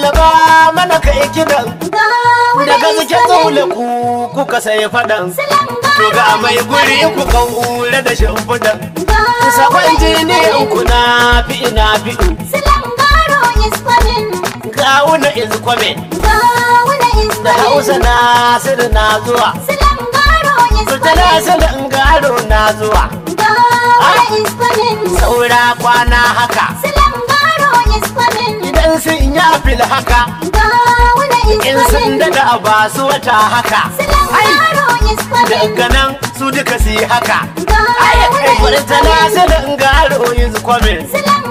lallaba mana kai kidan daga zuke tsole ku kuka sai faɗan to ga mai guri ku kaura da shimfiɗan sakon jiniyan ku na fi na fi gawuna is coming da hausa na sir na zuwa Murtala salin garo na zuwa saura kwana haka idan sun ya fil haka in sun dada ba su wata haka daga nan su duka su yi haka Murtala salin garo is coming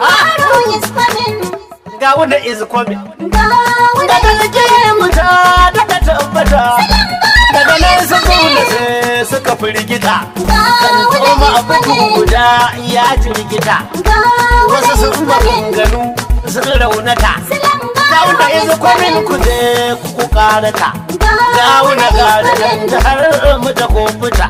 gawuna is coming daga zikirin muta daga tabbata daga nan su zaune sai suka firgita kan koma abu guda ya jirgita wasu sun maganganu sun raunata gawuna is coming ku je ku karata gawuna gada dan har mu ta kofuta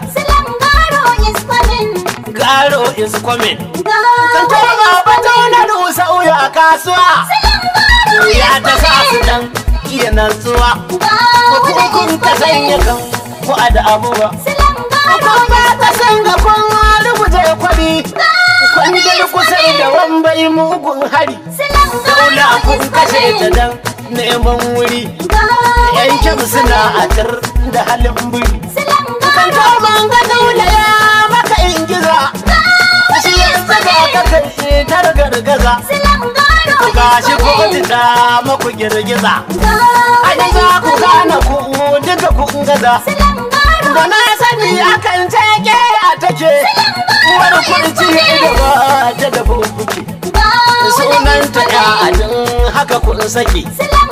garo is coming kan koma bata na rusa uya kasuwa ya ta sa su dan iya nantsuwa hukukun ka sanya kan ku a da abuwa kun ba ka san ga kun rubuta kwari kun da kusa da wambai mugun hari daula kun kashe ta dan neman wuri yankin suna a tar da halin buri kan man ga daula ya maka ingiza shi yanzu ga ka kai tar gargaza gashi ko ta maku girgiza Ana za ku gane ku duka kun gaza Da na sani akan teke a take Wani kurci da ba ta da bubuki Sunan ta ya ajin haka kun saki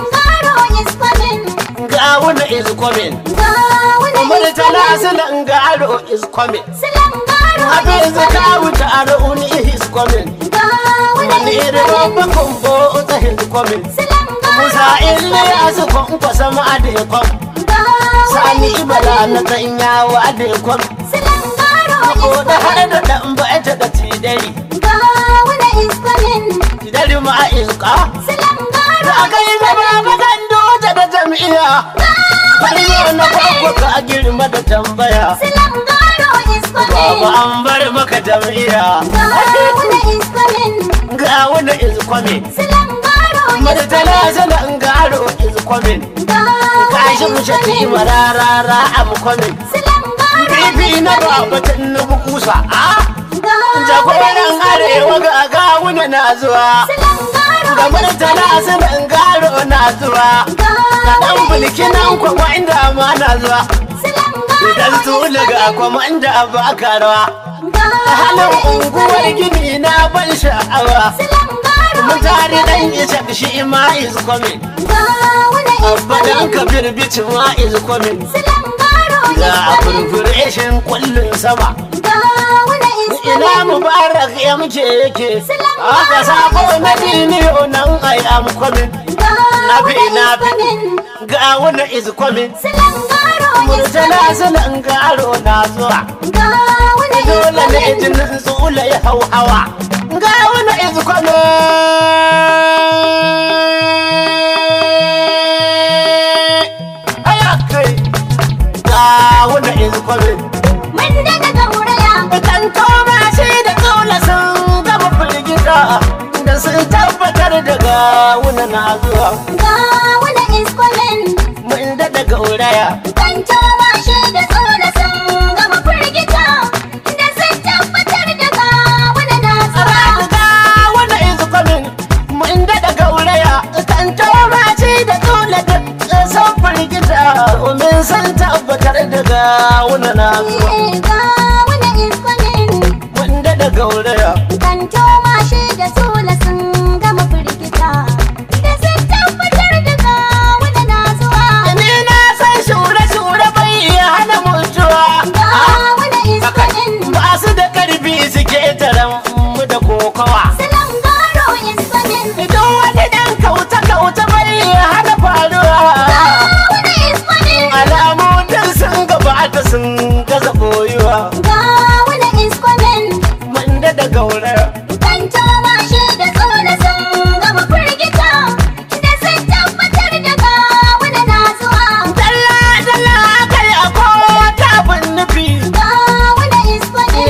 Gawuna is coming Umar tala silan garo is coming Abin zaka wuta ar'uni is coming Wani irin babba kumbo ta is coming Musa ille ya su kwanfa sama a da kwan Sani ibala na tsanya wa da kwan Ko da har da dan ba ta da tidari Tidari ma a iska Da aka yi zama bakan doja da jam'iyya Farko na kwakwa ka girma da tambaya Baba an bar maka jam'iyya Ga wanda is coming Murtala zanen garo is coming Kashi mu shati mararara am coming Bibi na babatan na bukusa a Jagoran arewa ga gawuna na zuwa Ga murtala zanen garo na zuwa Ga dan bulkinan kwakwa inda ma na zuwa Idan su daga kwamanda ba karawa Halin unguwar gini na ban sha'awa Mutane dan isa shi ma is coming Abadan kabir bici ma is coming Ga furfureshin kullun sama Ina mubarak ya muke yake Aka sako na diniyo nan I am coming Nafi nafi Ga wani is coming Murtala sunan garo na zuwa Dole ne jinin tsula ya hau hawa Ga wani is coming Aya kai Ga wani is coming Kan koma shi da kaula sun gama firgita Da sun tabbatar da gawuna na zuwa Mun daɗa gauraya Gawuna is coming Mun daɗa gauraya Kan koma shi da kaula da sun firgita Domin sun tabbatar da gawuna na zuwa Mun daɗa gauraya Kanto mashi da sola sun gama firgita da sun tabbatar da gawuna na zuwa. Ni na san shure-shure bai iya hana mutuwa Gawuna is coming. Ba su da karfi suke taron mu da kokawa Salam garo is coming. Idan wani ɗan kauta-kauta bai iya hana faruwa Gawuna is coming. Alamu duk sun gabata sun gaza boyuwa Gawuna is coming. Mun da gauraya Kanto mashi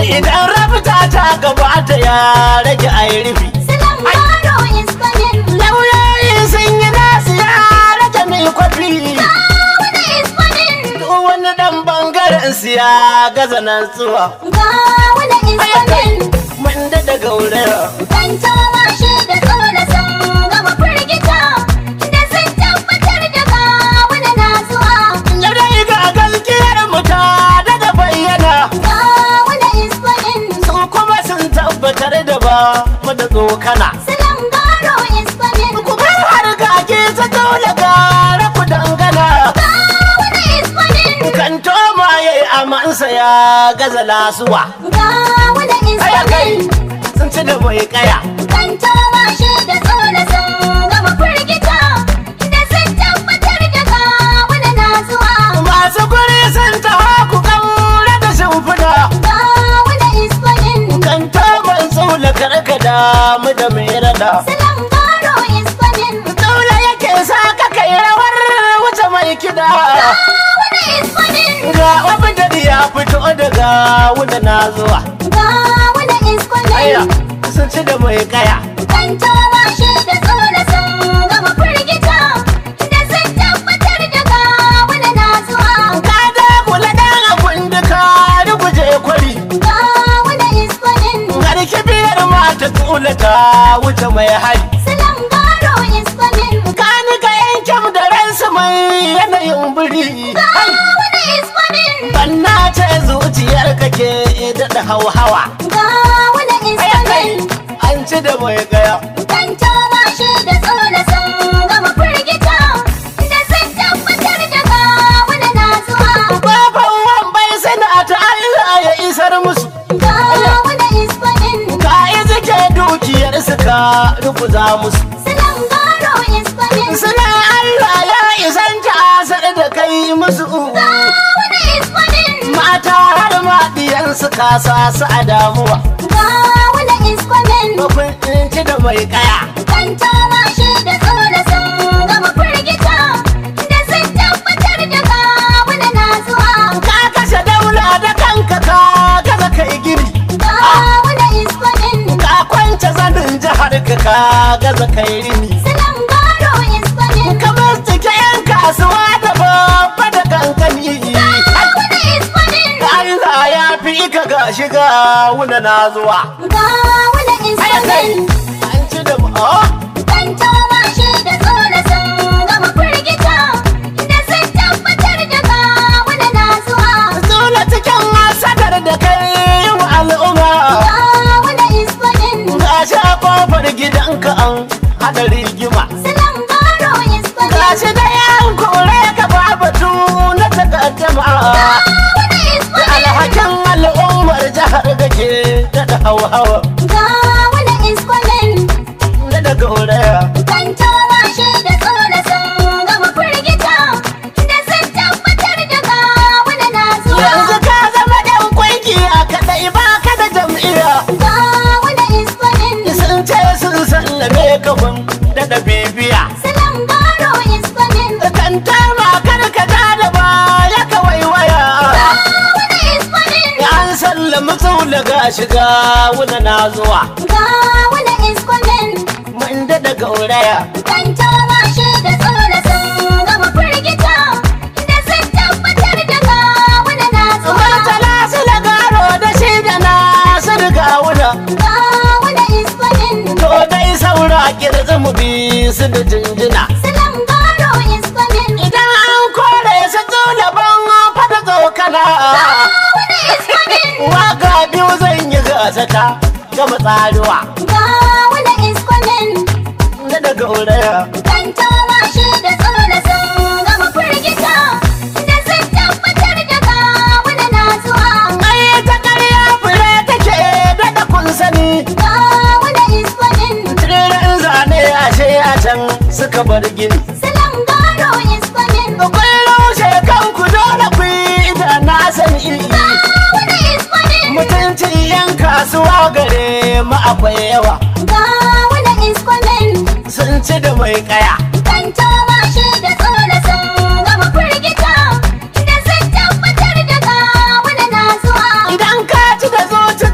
idan rabta ta gabata ya rage a yi rufi Silan baro is coming. lauyoyi sun yi nasu ya rage mai kwafi Gawuna is coming. duk wani dan bangaren su ya gaza nan tsuwa Gawuna is coming. mun da daga wurin Kantawa shi da tsola sun gama firgita. Da sun tabbatar da gawuna na zuwa. yau dai ga gaskiyar mu ta daga bayyana Gawuna is coming. su kuma sun tabbatar da ba mu da tsokana Silan baro is coming. ku bar harkake ta dole gara ku dangana Gawuna is coming. kan toma ya yi amansa ya gaza lasuwa Gawuna is Aya kai coming. sun ci da mai kaya Kantawa shi da tsola sun gama firgita. Da sun tabbatar da gawuna na zuwa. masu guri sun taho ku kaura da shimfiɗa Gawuna is coming. kan toman tsula karkada mu da mai rada Silan baro is coming. dole yake sa ka kai rawar wuce mai kiɗa Gawuna is coming. ga abin da ya fito daga wunda na zuwa Gawuna is aya coming. sun ci da mai kaya Kantawa shi da tsola sun gama firgita. Da sun tabbatar da gawuna na zuwa. ka da kula dan abin da ka ruguje kwari Gawuna is coming. har kibiyar ma ta tsula ta wuce mai hari Silan baro is coming. ka ni ka yankin da ransu mai yanayin biri Gawuna is coming. banna ce zuciyar kake daɗa hauhawa Gawuna is aya kai coming. an ci da mai gaya Kantawa shi da tsola sun gama firgita. Da sun tabbatar da gawuna na zuwa. Baban wambai suna ta Allah ya isar musu Gawuna is coming. ka yi zike dukiyar su ka rubuza musu Silan baro is coming. suna Allah ya isan tasar da kai musu Gawuna is coming. mata har ma diyansu ka sa su a damuwa Gawuna is coming. bakun ci da mai kaya Kantawa shi da tsola sun gama firgita. Da sun tabbatar da gawuna na zuwa. ka kashe daula da kanka ka gaza kai gini Gawuna is coming. ka kwance zanin jihar ka ka gaza kai rini Silan baro is coming. ka cike yan kasuwa da babba da kankani Gawuna is coming. Allah ya fi ka ga shiga wuna na zuwa Gawuna is Aya kai coming. an ci da oh Kantawa shi da tsola sun gama firgita. Da sun tabbatar da gawuna na zuwa. Zula cikin masadar da kai yi wa al'umma Gawuna is coming. Ga shi a kofar gidanka an haɗa rigima Silan baro is Ga coming. shi da yan kore ka ba batu na takaddama Gawuna is coming. Alhakin al'ummar jihar da ke da hawa-hawa Gawuna is coming. da da gauraya Kantawa shi da tsola sun gama firgita. Da sun tabbatar da gawuna na zuwa. Yanzu ka zama ɗan kungiya kaɗai ba ka da jam'iyya Gawuna is coming. Sun ce sun sallame ka kun da da bibiya Silan baro is coming. Kan tama kar ka ja da baya ka waiwaya Gawuna is coming. An sallami tsula ga shiga wuna na zuwa Gawuna is coming. Mun da da gauraya Kantawa shi da tsola sun gama firgita. Da sun tabbatar da gawuna na zuwa. Murtala su da garo da shi da na su riga wuna Gawuna is coming. To dai saura kirzi mu bi su da jinjina Silan baro is coming. Idan an kore su tsula ban fada tsokana Gawuna is coming. Waka biyu zan yi gasa ta gama tsaruwa Gawuna is coming. da da gauraya Kantawa shi da tsola sun gama firgita. Da sun tabbatar da gawuna na zuwa. Ai ta karya fure take daɗa kun sani Gawuna is coming. Tiririn zane ashe a can suka bar gini Silan baro is coming. Kun rushe kanku dole ku yi da na sani Gawuna is coming. Mutuncin yan kasuwa gare mu akwai yawa Gawuna is coming. Sun ci da mai kaya Kantawa shi da tsola sun gama firgita. Da sun tabbatar da gawuna na zuwa. Idan ka ci da zuci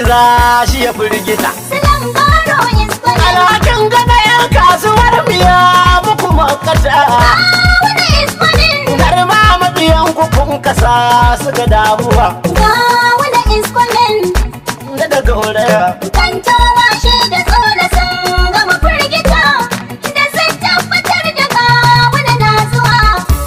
kira shi ya firgita Silan garo is coming. alhakin gana yan kasuwar miya muku makata Gawuna is coming. har ma mabiyan ku kun kasa su ga damuwa Gawuna is coming. da daga wuraya Kanto washe da tsola sun gama firgita. Da sun tabbatar da gawuna na zuwa.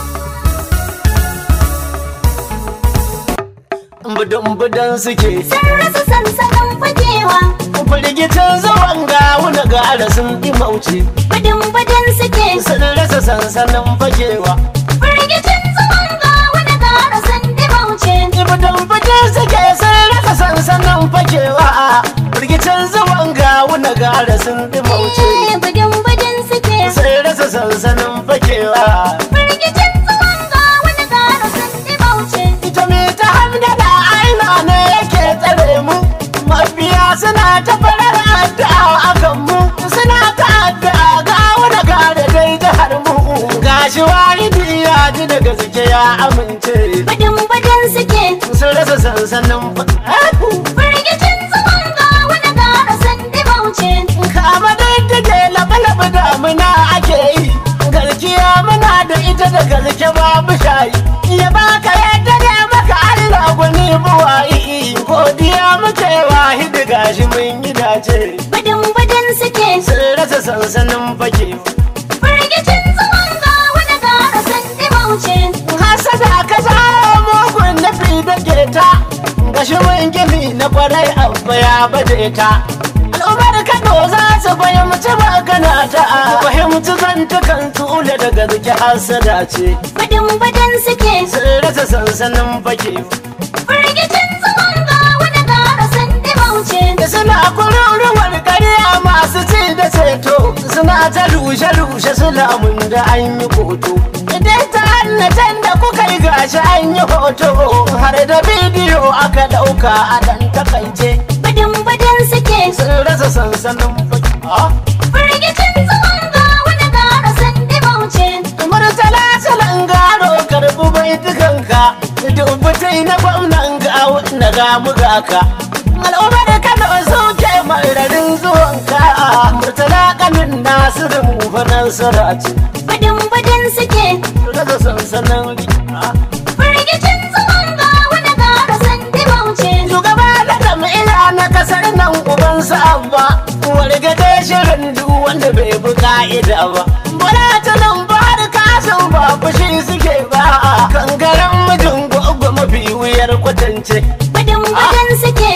budun-budun suke Sun rasa sansanin fakewa. firgicin zuwan gawuna gara sun ɗi mauce Budin-budin suke. sun rasa sansanin fakewa Firgicin zuwan gawuna gara sun dimauce. budun-budun suke sun rasa sansanin fakewa firgicin zuwan gawuna gara sun ɗi mauce Eh, Budin-budin suke. sun rasa sansanin fakewa Firgicin zuwan gawuna gara sun dimauce. ita me ta hamdala aina ne yake tsare mu mafiya suna ta farar addu'a akan mu suna ta addu'a ga wani gare dai jihar mu gashi walidi ya ji daga suke ya amince Budin-budin suke. sun rasa sansanin fa- Firgicin zuwan gawuna gara sun dimauce. kama diddige labe-labe damuna ake yi garkiya muna da ita da garke babu shayi ya baka yadda ne maka Allah gwani buwayi godiya muke wahidi gashi mun yi dace Budin-budin suke. sun rasa sansanin fake Firgicin zuwan gawuna gara sun dimauce. hasada ka zara mugun nafi da keta gashi mun gini na kwarai abba ya bade ta al'ummar kano za su fahimci magana ta fahimci zantukan tula daga zuki hasada ce Budin-budin suke. sun rasa sansanin fake Firgicin zuwan gawuna gara sun dimauce. da suna kururuwar ƙarya masu ci da ceto suna ta rushe-rushe sulamun da an yi koto idan ta hannatan da kuka yi gashi an yi hoto har da bidiyo aka ɗauka a ɗan takaice Budin-budin suke. sun rasa sansanin fage Firgicin zuwan gawuna gara sun dimauce. murtala salan garo karɓi baitukanka dubbutai na gwamnan gawo na gamu gaka al'ummar kano suke mararin zuwanka murtala kanin nasirin mufanar sarace Budin-budin suke. daga sansanin rika Firgicin zuwan gawuna gara sun dimauce. shugaba da jam'ila na kasar nan uban abba wargade shirin duk wanda bai bi ka'ida ba bala ta nan ba da kasan ba fushi suke ba kangaren mijin gwagwa mafi wuyar kwatance Budin-budin suke.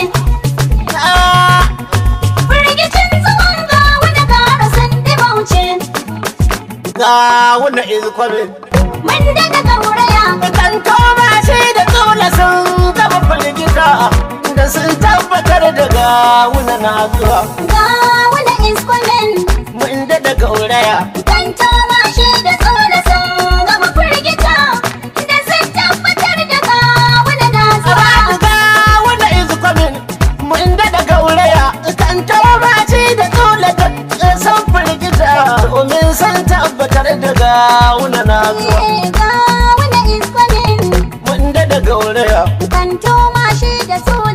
Ah, Firgicin zuwan gawuna gara sun dimauce. ga wani izkwamin Mun daga gauraya. kan koma shi da tsola sun gaba firgita da sun tabbatar da gawuna na zuwa Gawuna is coming. mun da gauraya Kan toma shi da tsola sun gama firgita. Da sun tabbatar da gawuna na zuwa. Ga wanda is coming mun daɗa gauraya kan tauraci da tsola da san firgita domin san tabbatar da gawuna na zuwa Eh, Gawuna is coming. mun daɗa gauraya Kan toma shi da tsola